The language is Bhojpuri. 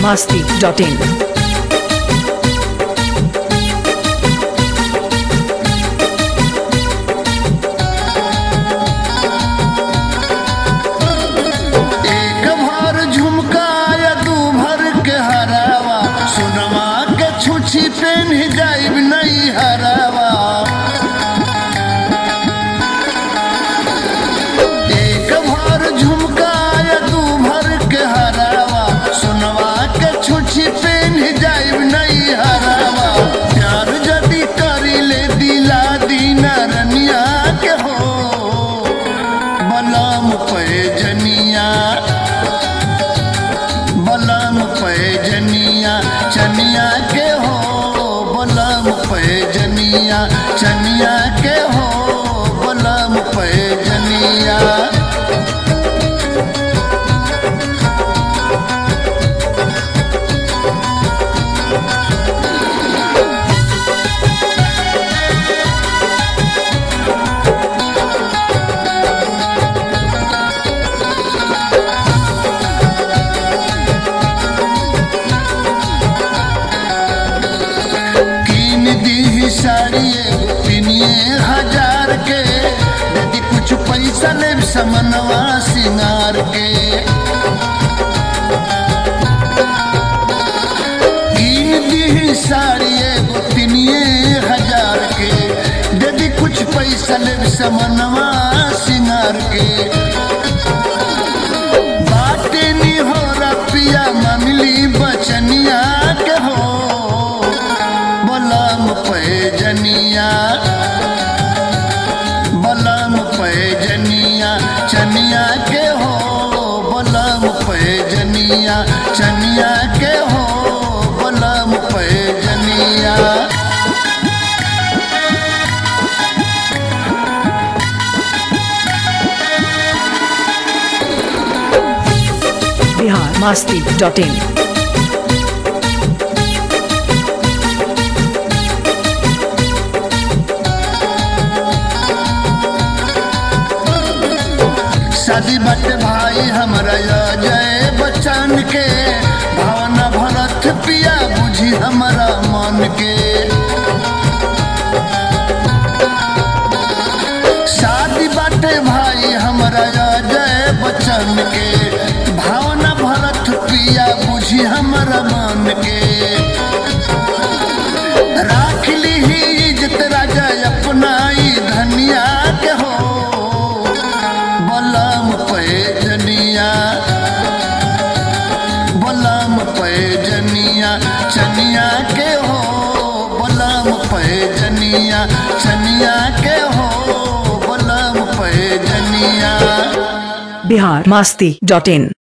biharmasti.in एक भर झुमका या दू भर के हरावा सुनमा के छुछी पेन जाइब नहीं हरावा एक भर झुमका या दू भर के हरावा सुनवा के छुछी पेन जाइब नहीं हरावा प्यार जदी करी ले दिला दीना रनिया के हो बलम पैजनिया बलम पैजनिया चनिया के हो बलम पैजनिया चनिया के हो बलम पैजनिया कीन दी साड़ी एगो पिनिए हजार के यदि कुछ पैसा ले समनवा सिंगार के कीन दी साड़ी एगो पिनिए हजार के यदि कुछ पैसा ले समनवा सिंगार के बाटे नी हो रपिया ममली बचनिया के हो बलम पैजनिया बलम पैजनिया चनिया के हो बलम पैजनिया चनिया के हो बलम पैजनिया biharmasti.in शादी बट भाई हमरा जय बच्चन के भावना भरत पिया बुझी हमरा मन के शादी बाटे भाई हमरा जय बच्चन के भावना भरत पिया बुझी हमरा मन के राख ली इज्जत राजा अपना ई धनिया के हो बलम पैजनिया बलम पैजनिया चनिया के हो बलम पैजनिया चनिया के हो बलम पैजनिया biharmasti.in